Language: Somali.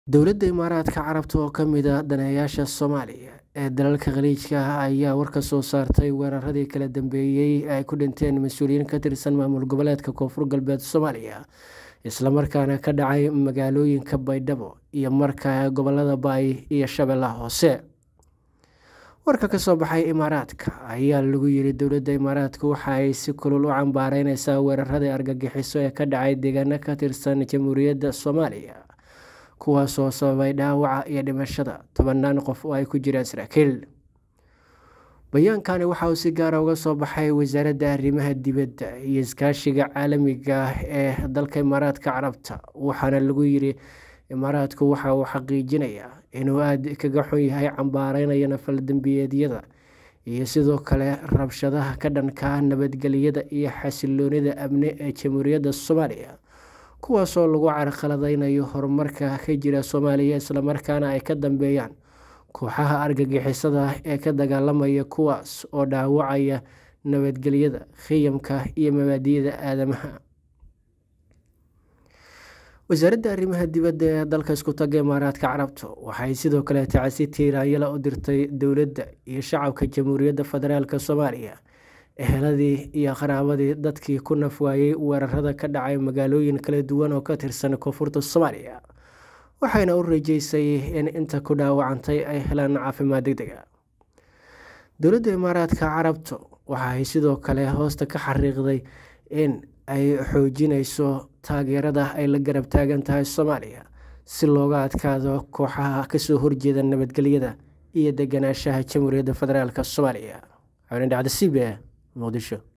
Dowladda Imaaraadka Carabta oo ka mid ah daneeyayaasha Soomaaliya ee dalalka Khaliijka ah ayaa war ka soo saartay weeraradii kala dambeeyay ee ay ku dhinteen mas'uuliyiin ka tirsan maamul goboleedka Koonfur Galbeed Soomaaliya isla markaana ka dhacay magaalooyinka Baydhabo iyo Marka ee gobollada Bay iyo Shabeellaha Hoose. Warka ka soo baxay Imaaraadka ayaa lagu yiri Dowladda Imaaraadka waxa ay si kulul u cambaareyneysaa weeraradii argagixiso ee ka dhacay deegaano ka tirsan Jamhuuriyadda Soomaaliya kuwaas oo sababay dhaawaca iyo dhimashada tobanaan qof oo ay ku jiraan saraakiil. Bayaankani waxa uu si gaar ah uga soo baxay Wasaaradda Arrimaha Dibadda iyo Iskaashiga Caalamiga ah ee dalka Imaaraadka Carabta waxaana lagu yiri Imaaraadku waxa uu xaqiijinayaa inuu aad kaga xun yahay cambaareynayana fal-dambiyeedyada iyo sidoo kale rabshadaha ka dhanka ah nabadgelyada iyo xasilloonida amni ee Jamhuuriyadda Soomaaliya kuwaas oo lagu carqaladeynayo horumarka ka jira Soomaaliya isla markaana ay ka dambeeyaan kooxaha argagixisada ah ee ka dagaalamaya kuwaas oo dhaawacaya nabadgelyada, qiyamka iyo mabaadi'da aadanaha. Wasaaradda Arrimaha Dibadda ee dalka isku taga Imaaraadka Carabta waxay sidoo kale tacsi tiiraanyada u dirtay dowladda iyo shacabka Jamhuuriyadda Federaalk Soomaaliya eheladii iyo qaraabadii dadkii ku naf waayay weerarada ka dhacay magaalooyin kala duwan oo ka tirsan Koonfurta Soomaaliya waxayna u rajeysay in inta ku dhaawacantay ay helaan caafimaad degdeg ah. Dowladda Imaaraadka Carabta waxay sidoo kale hoosta ka xariiqday in ay xoojinayso taageerada ay la garab taagan tahay Soomaaliya si looga adkaado kooxaha kasoo horjeeda nabadgelyada iyo deganaanshaha Jamhuuriyadda Federaalk Soomaaliya. Xubin dhacda CBA Muqdisho.